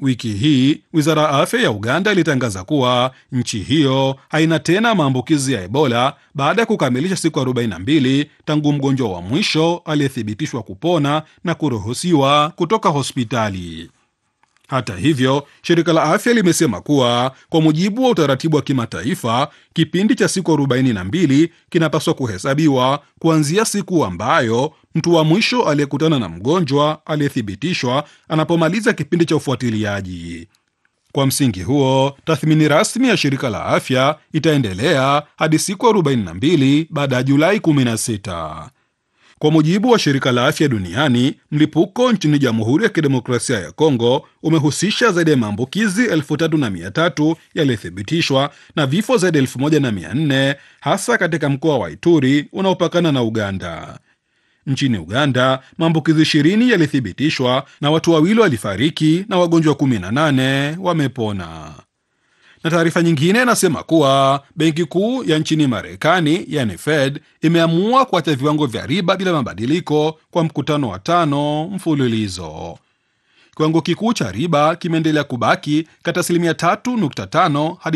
Wiki hii wizara ya afya ya Uganda ilitangaza kuwa nchi hiyo haina tena maambukizi ya Ebola baada ya kukamilisha siku 42 tangu mgonjwa wa mwisho aliyethibitishwa kupona na kuruhusiwa kutoka hospitali. Hata hivyo, shirika la afya limesema kuwa kwa mujibu wa utaratibu wa kimataifa, kipindi cha siku 42 kinapaswa kuhesabiwa kuanzia siku ambayo mtu wa mwisho aliyekutana na mgonjwa aliyethibitishwa anapomaliza kipindi cha ufuatiliaji. Kwa msingi huo, tathmini rasmi ya shirika la afya itaendelea hadi siku 42 baada ya Julai 16. Kwa mujibu wa shirika la afya duniani, mlipuko nchini Jamhuri ya Kidemokrasia ya Kongo umehusisha zaidi ya maambukizi elfu tatu na mia tatu yaliyothibitishwa na vifo zaidi ya elfu moja na mia nne hasa katika mkoa wa Ituri unaopakana na Uganda. Nchini Uganda, maambukizi ishirini yalithibitishwa na watu wawili walifariki na wagonjwa 18 wamepona na taarifa nyingine inasema kuwa benki kuu ya nchini Marekani yani Fed imeamua kuacha viwango vya riba bila mabadiliko kwa mkutano wa tano mfululizo. Kiwango kikuu cha riba kimeendelea kubaki kati asilimia 3.5 hadi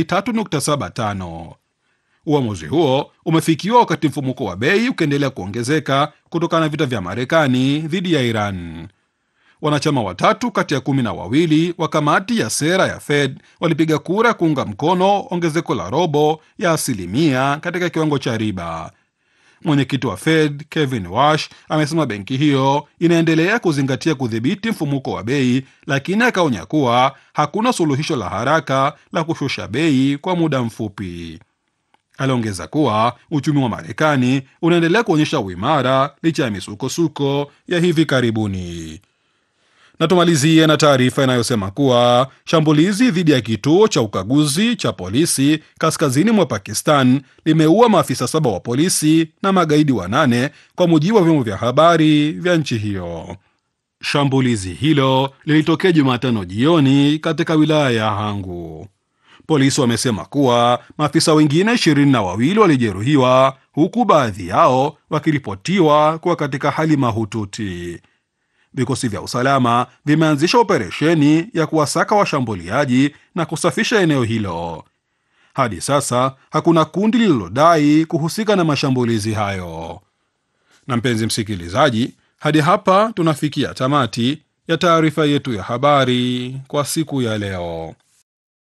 3.75. Uamuzi huo umefikiwa wakati mfumuko wa bei ukiendelea kuongezeka kutokana na vita vya Marekani dhidi ya Iran. Wanachama watatu kati ya kumi na wawili wa kamati ya sera ya Fed walipiga kura kuunga mkono ongezeko la robo ya asilimia katika kiwango cha riba. Mwenyekiti wa Fed Kevin Wash amesema benki hiyo inaendelea kuzingatia kudhibiti mfumuko wa bei, lakini akaonya kuwa hakuna suluhisho la haraka la kushusha bei kwa muda mfupi. Aliongeza kuwa uchumi wa Marekani unaendelea kuonyesha uimara licha ya misukosuko ya hivi karibuni na tumalizie na taarifa inayosema kuwa shambulizi dhidi ya kituo cha ukaguzi cha polisi kaskazini mwa Pakistan limeua maafisa saba wa polisi na magaidi wanane kwa mujibu wa vyombo vya habari vya nchi hiyo. Shambulizi hilo lilitokea Jumatano jioni katika wilaya ya Hangu. Polisi wamesema kuwa maafisa wengine ishirini na wawili walijeruhiwa huku baadhi yao wakiripotiwa kuwa katika hali mahututi. Vikosi vya usalama vimeanzisha operesheni ya kuwasaka washambuliaji na kusafisha eneo hilo. Hadi sasa hakuna kundi lililodai kuhusika na mashambulizi hayo. Na mpenzi msikilizaji, hadi hapa tunafikia tamati ya taarifa yetu ya habari kwa siku ya leo.